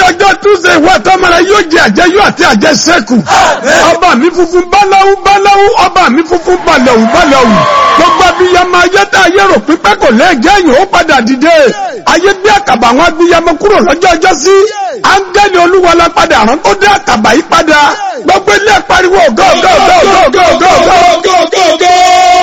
ọjọ́ túnṣe ìwọ tọ́mọ̀rẹ́ yóò jẹ àjẹyó àti àjẹsẹ́kù ọba mi funfun báláwú báláwú ọba mi funfun balẹ̀wù balẹ̀wù gbogbo abiyamọ ayé tá ayé rò pípẹ́ kò lẹ́ẹ̀jẹ́ yìí ó padà dìde ayé bí àkàbà àwọn abiyamọ kúrò lọ́jọ́ ọjọ́ sí áńgẹ́lì olúwa la padà rán tó dé àkàbà yìí padà gbogbo ilé pariwo gọ́gọ́gọ́gọ́gọ́gọ́gọ́gọ́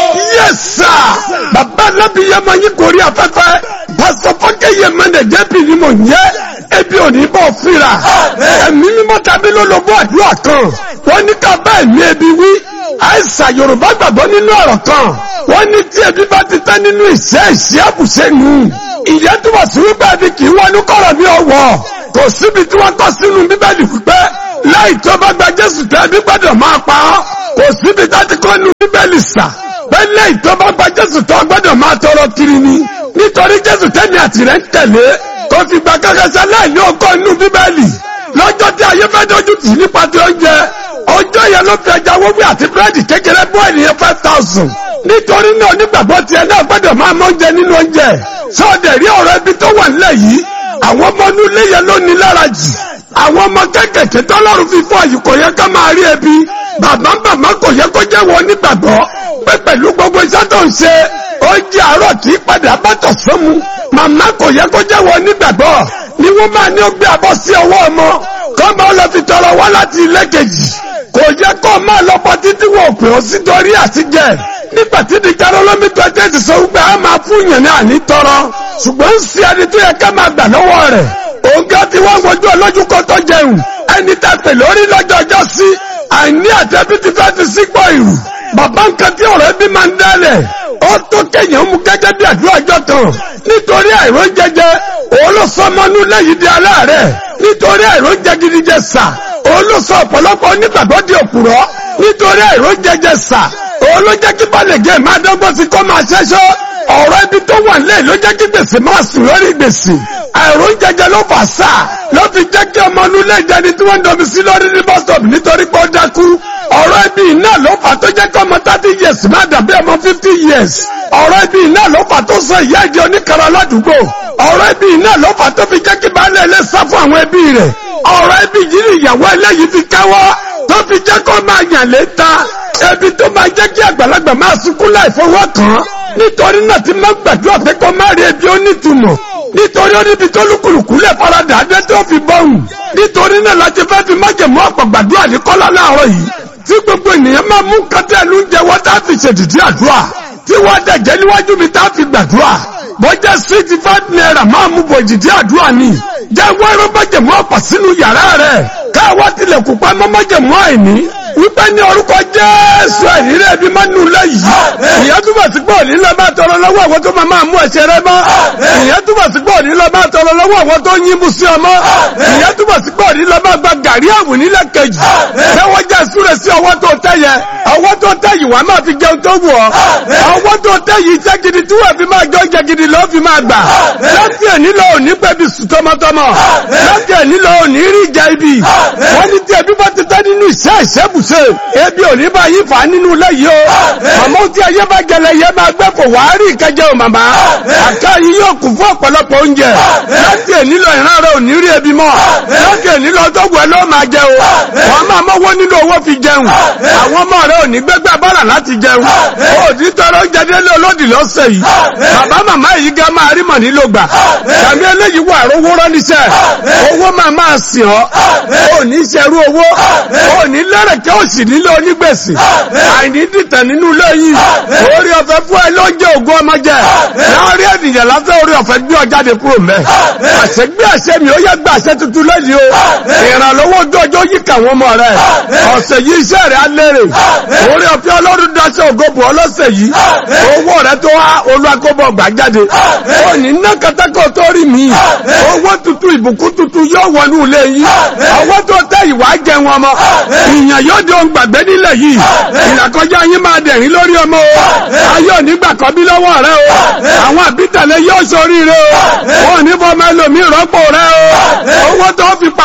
yẹ́sà bàbá alábìyamọ yìí kò rí afẹ́fẹ́ pásítọ̀ fọ́kẹ́yẹ mẹ́nẹ̀ jẹ́bi ni mò ń yẹ ebi ò ní bọ̀ fira ẹ̀mí mímọ́ tàbí lólobó àdúrà kan wọ́n ní ká bá ẹ̀mí ebi wí àìsàn yorùbá gbàgbọ́ nínú ọ̀rọ̀ kan wọ́n ní tí ebi bá ti tán nínú ìṣe ìṣe àbùṣe nù ìyẹn túbọ̀ sí wípé ebi kì í wọnú kọ̀rọ̀ ní ọ̀wọ́ kò síbi tí wọ́n kọ́ sínú bíbélì wípé láì tó bá gba jésù tẹ́ ẹbí gbọ́dọ̀ máa pa ọ́ kò síbi tá ti kọ́ nu bíbélì sà pé láì tó bá gba jésù tó gbọ́dọ̀ máa tọrọ kiri ni nítorí jésù tẹ́ni àtìrẹ́ ń tẹ̀lé kò fi gba kẹ́kẹ́sẹ́ láì ní ọkọ̀ inú bíbélì lọ́jọ́ tí ayé fẹ́ dojú tì nípa ti oúnjẹ ọjọ́ yẹn ló fi ẹja wọ́wí àti búrẹ́dì kékeré bọ́ ènìyàn five thousand nítorí náà onígbàgbọ́ tiẹ̀ náà gbọ́dọ̀ máa mọ oúnjẹ nínú oúnjẹ sọ́ọ̀dẹ̀ rí ọ̀rọ̀ ẹbí tó wà nílẹ̀ yìí àwọn ọmọ inú ilé yẹn ló ní lára jù àwọn ọmọ kékèké tọ́lọ́run fi fún àyè kò yẹ ká máa rí ẹbí bàbá bàbá kò yẹ kó jẹ́ wọn nígbàgbọ́ pé pẹ̀lú gbogbo iṣẹ́ tó ń ṣe oúnjẹ àárọ̀ kì í padà bàtọ̀ sọ́mu màmá kò yẹ kó jẹ́ wọn nígbàgbọ́ ni wọ́n máa ní ó gbé abọ́ sí ọwọ́ ọmọ kọ́ máa lọ fi tọrọ wá láti ilé kejì kò yẹ kó máa lọ pọ títí wọn ò pè ó sí torí àtijẹ nígbà tí di karolomi tó ẹjẹ ti sọ wípé a máa fún yẹn ní àní tọrọ ṣùgbọ́n ń ṣe ẹni tó yẹ ká máa gbà lọ́wọ́ rẹ̀ òǹkà tí wọ́n wojú ọlọ́jú kó tó jẹun ẹni tá pè lórí lọ́jọ́ ọjọ́ sí àìní àtẹ́bí ti fẹ́ ti sípò ìrù bàbá nǹkan tí ọ̀rọ̀ ẹbí máa ń dálẹ̀ ó tó kéèyàn mú gẹ́gẹ́ bí àdúrà ọjọ́ kan nítorí àìró jẹjẹ òun ló sọ ọmọnú lẹ́yìn di aláàárẹ̀ nítorí àìró jẹ gidi jẹ sà òun ló sọ ọ̀pọ̀lọpọ̀ onígbàgbọ́ di òpùrọ́ nítorí àìró jẹjẹ sà òun ló jẹ́ kí balẹ̀gẹ́ máa dọ́gbọ́n sí kó máa ṣẹ́ṣọ́ ọ̀rọ̀ ibi tó wà nílẹ̀ ló jẹ́ kí gbèsè máa sùn lórí gbèsè àìró jẹjẹ ló fà sà ló fi jẹ́ kí ọmọ inú ilé ìjẹni tí wọ́n ń dọ̀bí sí lórí ní bus stop nítorí pé ó dákú ọ̀rọ̀ ibi iná ló fà tó jẹ́ kí ọmọ thirty years má dàbí ọmọ fifty years ọ̀rọ̀ ibi iná ló fà tó sọ ìyá ìjọ oníkara ládùúgbò ọ̀rọ̀ ibi iná ló fà tó fi jẹ́ kí baálé ilé sá fún àwọn ẹbí rẹ̀ ọ̀rọ̀ ibi yìí ni ìyàwó ẹlẹ́yìí fi káwọ́ tó fi jẹ́ kó máa yàn léta ebi tó máa jẹ́ kí àgbàlagbà máa sunkún láì fọwọ́ kàn án nítorí náà ti máa gbàdúrà pé kó má rí ebi ó nítumọ̀ nítorí ó níbi tó lùkùlùkù lè faradà adé tó fi bọ́hùn nítorí náà láti fẹ́ fi májèmú ọ̀pọ̀ gbàdúrà ní kọ́lá láàárọ̀ yìí tí gbogbo ènìyàn máa mú kátẹ́lú ń jẹ wọ́n tá a fi ṣèdìdí àdúrà tí wọ́n dẹ̀jẹ́ níwájú mi tá a fi gbàdúrà bọ́jà sixty five naira máa mú bọ̀ ìdìdí àdúrà ni jẹ́ wẹ́rọ májèmú ọ̀pọ̀ sínú yàrá rẹ̀ káwá tilẹ̀kùn pa mọ́ májèmú àìní wípé ní orúkọ jésù ẹ̀rírẹ́ bí máa nù lẹ́yìn ìyẹn túbọ̀ sí pé òní lọ máa tọrọ lọ́wọ́ àwọn tó máa mú ẹ̀ṣẹ̀ rẹ mọ́ ìyẹn túbọ̀ sí pé òní lọ máa tọrọ lọ́wọ́ àwọn tó yín mú sí ọmọ ìyẹn túbọ̀ sí pé òní lọ máa gba gàrí àwìn nílẹ̀ kejì lẹ́wọ́n jẹ́ súre sí ọwọ́ tó tẹ́ yẹ ọwọ́ tó tẹ́ yìí wàá máa fi jẹun tó wù ọ́ ọwọ́ tó tẹ́ yìí iṣẹ́ gidi tí wọ́n fi máa jọ oúnjẹ gidi lọ́ọ́ fi máa gbà láti ẹ̀ní lọ òní pẹ́bi sùn tọmọtọmọ láti ẹ̀ní lọ òní rí ìjà ibi wọ́n ní tí ẹbí bá ti tẹ́ nínú ìṣẹ́ ìṣẹ́bùṣe ebi ò ní bá yí fà á nínú ilé yìí o màmá tí ayé bá gẹlẹ yẹ máa gbẹ kò wá rí ìkẹjẹ o màmá àká yìí yóò kún fún ọ̀pọ̀lọpọ̀ oúnjẹ láti èní lọ ìran rẹ ò ní rí ebi mọ́ láti èní lọ tó gbẹ ló máa jẹ o wọ́n máa mọ́wọ́ nínú owó fi jẹun àwọn ọmọ rẹ ò ní gbẹgbẹ bọ́là láti jẹun o ní tọrọ oúnjẹ délé olódì lọ́sẹ̀ yìí bàbá màmá yìí gá máa rí mọ̀ nílò gbà tàbí eléyìí wà rówó rọ́níṣẹ́ owó máa máa sìn ọ́ ò ní ṣerú owó ò ní lẹ́rẹ̀kẹ́ òsì nílé onígbèsè àìní dìtẹ̀ nínú ilé yìí orí ọ̀fẹ́ fún ẹ ló ń jẹ́ ògùn ọmọ jẹ láàrin ènìyàn lásán orí ọ̀fẹ́ gbé ọ jáde kúrò mẹ́ àṣẹ gbé àṣẹ mi ó yẹ gbé àṣẹ tuntun lẹ́yìn o ìrànlọ́wọ́ ojú ọjọ́ yìí kà wọ́n mọ̀ rẹ̀ ọ̀sẹ̀ yìí iṣẹ́ rẹ̀ á lérè orí ọ̀fẹ́ ọlọ́run daṣẹ́ ògóbù ọlọ́sẹ̀ yìí owó rẹ̀ tó wá olúwakóbọ̀ gbà jáde ó ní ná katakọ̀ tó rí mi owó tuntun ìbùkún tuntun yóò wọnú ilé yìí ọwọ́ tó tẹ ìwà jẹun ọmọ ìyàn yóò di ohun gbàgbé nílẹ̀ yìí ìlàkọjá yín máa dẹ̀rín lórí ọmọ o ayé onígbà kan bí lọ́wọ́ rẹ o àwọn àbítẹ̀lẹ̀ yóò ṣoríire o wọn ò ní bọ́ ọmọ ẹlòmíì rọ́pò rẹ o owó tó fi parí ilé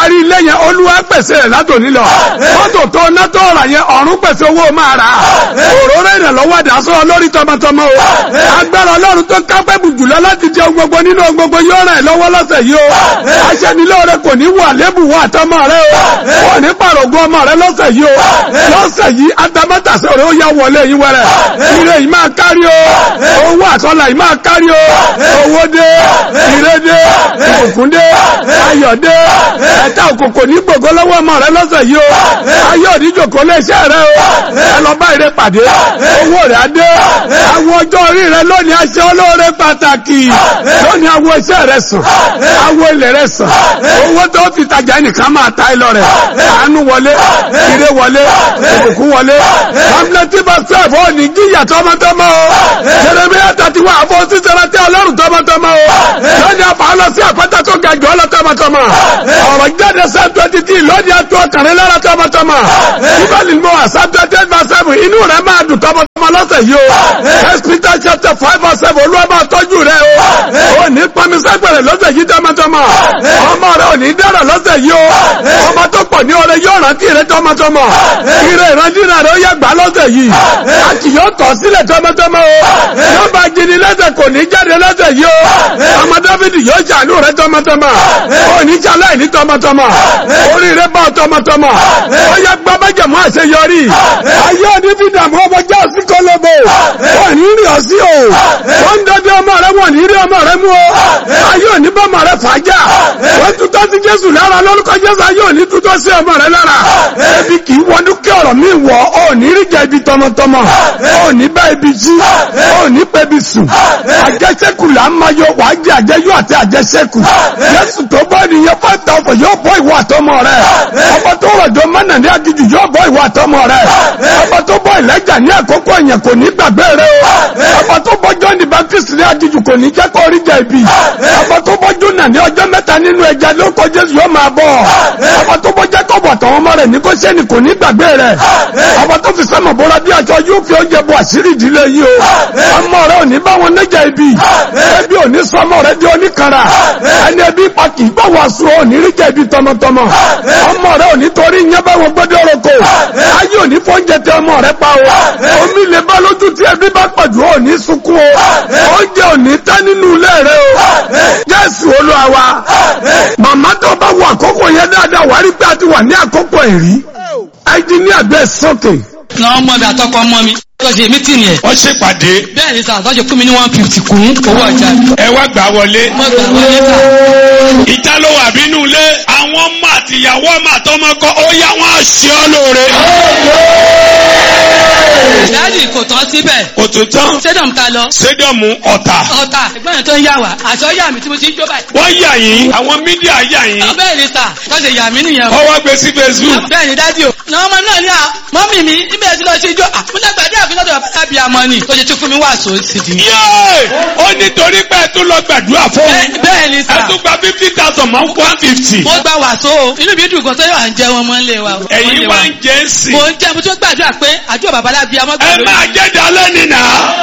yẹn olúwa pèsè rẹ̀ látòní lọ mọ́tò tó ná tó rà yẹn ọ̀run pèsè owó máa rà òróró ìrànlọ́wọ́ àdásọ́ lórí tọmọtọmọ o agbára ọlọ́run tó kápẹ́ bùjùlọ láti jẹ ohun gbogbo nínú ohun gbogbo yóò ràn ẹ́ lọ́wọ́ lọ́sẹ̀ yìí o aṣẹ́nilóore kò ní wà lébùwọ́ àtọmọ rẹ o kò ní pàrọ̀gùn ọmọ rẹ lọ́sẹ̀ yìí o lọ́sẹ̀ yìí atamátàsẹ́ rẹ ó yá wọlé yín wẹrẹ ire yìí máa kárí o owó àtọ́là yìí máa kárí o owó dé ire dé ìbùkún dé ayọ̀ dé ẹ̀ta òkòkò ní gbogbo lọ́wọ́ ọmọ rẹ lọ́sẹ̀ yìí o ayọ̀ òdíjòkó lé iṣẹ́ rẹ o ẹ lọ bá ire pàdé owó rẹ á dé àwọn ọjọ́ orí rẹ lónìí aṣẹ olóore pàtàkì lónìí àwọn iṣẹ́ rẹ sàn àwọn ilẹ̀ rẹ sàn owó tó fi tajà nìkan máa ta ẹ lọ rẹ àánú wọlé ire wọlé ìbùkún wọlé pamphlet bá sẹ́ẹ̀fù ò ní jíyà tọmọtọmọ o jeremiah thirty one àfọ sísèrè tí ọlọ́run tọmọtọmọ o lónìí àfọ lọ sí àpáta tó ga jù ọ lọ tọmọtọmọ ọ̀rọ̀ jáde sáà twenty three lónìí àtọ́ ọkàrin lára tọmọtọmọ bíbélì mọ àṣà twenty eight verse seven inú rẹ máa dùn tọmọtọmọ lọ́sẹ̀ yìí o first peter chapter five verse seven olúwa máa tọ́jú rẹ o ò ní pọnmi sẹ́gbẹ̀rẹ̀ lọ́sẹ̀ yìí tọmọtọmọ ọmọ rẹ ò ní dára lọ́sẹ̀ yìí o ọmọ tó pọ̀ ní ọrẹ yóò rántí rẹ tọmọtọmọ ire ìrandínà rẹ ó yẹ gbà lọ́sẹ̀ yìí a kì yóò tọ̀ sílẹ̀ tọmọtọmọ o yóò bá jini lẹ́sẹ̀ kò ní jáde lọ́sẹ̀ yìí o ọmọ dáfídì yóò jàánú rẹ tọmọtọmọ ò ní jalẹ́ ní tọmọtọmọ orí rẹ bá tọmọtọmọ ó yẹ gbọ́ májẹ̀mú àṣeyọrí ayé òní fi dààmú ọmọ já sí kọlọ́bù wọ́n ní rí ọ sí o wọ́n ń dọ́dẹ́ ọmọ rẹ wọ́n ní rí ọmọ rẹ mú o ayé òní bá ọmọ rẹ fàájà wọ́n tutọ́ sí jésù lára lórúkọ jésù ayé òní tutọ́ sí ọmọ rẹ lára ebi kì í wọnú kí ọ̀rọ̀ mi wọ̀ ọ́ ní rí jẹ ibi tọmọtọmọ ọ́ ní bá ibi jí ọ́ ní pẹ́ ibi sùn àjẹsẹ́kù là ń máa yọ wàá jẹ àjẹyọ àti àjẹsẹ́kù jésù tó bọ́ ènìyàn five thousand yóò bọ́ ìwọ àtọmọ rẹ ọmọ tó rọ̀jò mọ́nà ní agijù yóò bọ́ ìwọ àtọmọ rẹ ọmọ tó bọ́ ìlẹ́jà ní àkókò èèyàn kò ní gbàgbé rẹ o ọmọ tó bọ́ john the baptist ní agijù kò ní jẹ́ kó rí jẹ ibi ọmọ tó bọ́ jona ní ọjọ́ mẹ́ta nínú ẹja lórúkọ jésù yóò máa bọ̀ ọmọ tó bọ́ jacob àtàwọn ọmọ rẹ̀ ní kó sẹ́ni kò ní gbàgbé rẹ ọmọ tó fi sẹ́mọ̀ bọ́ra bí aṣọ yóò fi oúnjẹ bọ àṣírí ìdílé yìí o ọmọ rẹ ò ní bá wọn níjà ibi ẹbí ò ní sọ ọmọ rẹ di oníkanra ẹni ẹbí pa kì í bá wọn sùn ò ní rí jẹ ibi tọmọtọmọ ọmọ rẹ ò ní torí yẹn bá wọn gbọdọ roko ayé ò ní fóúnjẹ tẹ ọmọ rẹ pa o omi lè bá lójú tí ẹbí bá pàdù ò ní sunkún o oúnjẹ ò ní tán nínú ilé rẹ o jésù olúwa wa màmá tó bá wọ àkókò yẹn dáadáa wà á rí pé a ti wà ní àkókò ẹ̀rí ẹnjìníà gbé sókè. na ọmọ mi àtọkọ ọmọ mi tó ṣe mítìnì ẹ̀. wọ́n ṣèpàdé bẹ́ẹ̀ ni sà tó ṣe fún mi ní one fifty kún owó ọjà mi. ẹ wá gbà wọlé. mo gbà wọlé sà. ìta ló wà bínú ilé àwọn ọmọ àtìyàwó ọmọ àtọmọ kọ ó yá wọn àṣẹ ọ lóore. dáàdì kò tán síbẹ̀. kò tó tán stadium ta lọ. sédọ̀mù ọ̀tà ọ̀tà ẹ̀gbọ́n yẹn tó ń yà wá àṣọ yà mí tí mo ti ń jó báyìí. wọ́n yà yín àwọn mídíà yà yín bẹ́ẹ̀ ni sà tó ṣe yà mí nìyẹn. wọ́n wá gbé sí facebook. bẹ́ẹ̀ ni dáàdì o. na ọmọ náà ní à mọ́mì mi níbẹ̀ tí lọ ṣe jó àmúnagbàdé àfihàn bàbá tàbí àmọ́ ni tó ṣe tún fún mi wà sóòsì di. yéé ó nítorí pé ẹ tún lọ gbàdúrà fún un bẹ́ẹ̀ ni ẹ sà. tún gba fifty thousand mọ́ one fifty. mo gba wàsó o inú mi dùn gan tó yọ à ń jẹ wọn mọ́ ń lé wa. o. ẹ̀yin Wọ́n lé wá wa. ń jẹ́ ń sìn. mo ń jẹ́ mo tún gbàdúrà pé àdúrà bàbá lábí amọ́ ẹ máa jẹ́ dalẹ́ nìyà.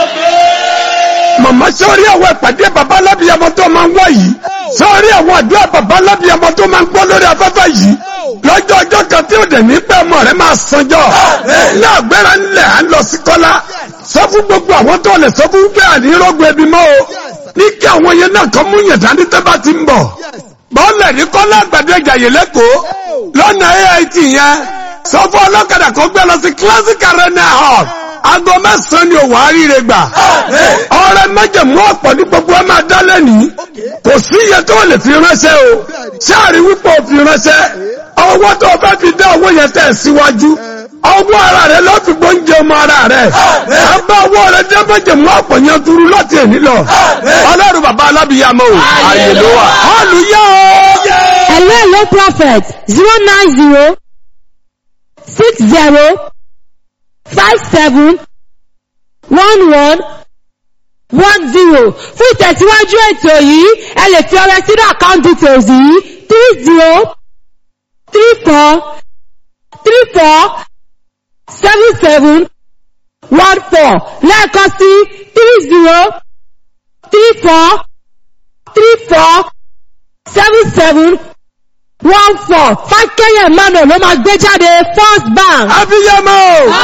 màmá sọ́rí àwọn ìpàdé bàbá alábìyamọ tó máa ń wá yìí sọ́rí àwọn àdúrà bàbá alábìyamọ tó máa ń gbọ́ lórí afẹ́fẹ́ yìí lọ́jọ́ ọjọ́ kan tí ó dẹ̀ ní pẹ́ ọmọ rẹ̀ máa sanjọ́ ní àgbẹ̀rẹ̀ ńlẹ̀ à ń lọ sí kọ́lá sọ fún gbogbo àwọn tó lè sọ fún pé àní rọ́gbọ̀ ẹbí mọ́ o ní kí àwọn yẹn náà kọ́ mú yẹn dání tẹ́ bá ti ń bọ̀ bọ́ọ̀lẹ̀ ní kọ́lá àgbàdo ìjàyè lẹ́kọ̀ọ́ lọ́nà AIT yẹn sọ fún ọlọ́kadà kó gbé lọ sí classic arena hall aago mẹ́sàn-án ni òwò àríire gbà ọrẹ májẹ̀mú ọ̀pọ̀ ní gbogbo ẹ máa dá lẹ́nìí kò sí iye tó lè fi ránṣẹ́ o ṣáàrí wípé o fi ránṣẹ́ ọwọ́ tó o fẹ́ fi dá owó yẹn tẹ̀ síwájú ọwọ́ ara rẹ ló fi gbóúnjẹ ọmọ ara rẹ ẹ bá owó rẹ dé májẹ̀mú ọ̀pọ̀ yẹn dúró láti èní lọ ọlọ́run bàbá alábìyàmọ́ o àyè ló wà hallelujah o. Hello, hello, prophet. Zero nine zero six zero five seven one one one zero. Fún ìtẹ̀síwájú ètò yìí, ẹ lè fi ọrẹ sínú account details yìí three zero three four three four seven seven one four lẹ́ẹ̀kan sí three zero three four three four seven seven one four fákẹ́yẹ̀ emmanuel ló máa gbé jáde first bank. abiyamọ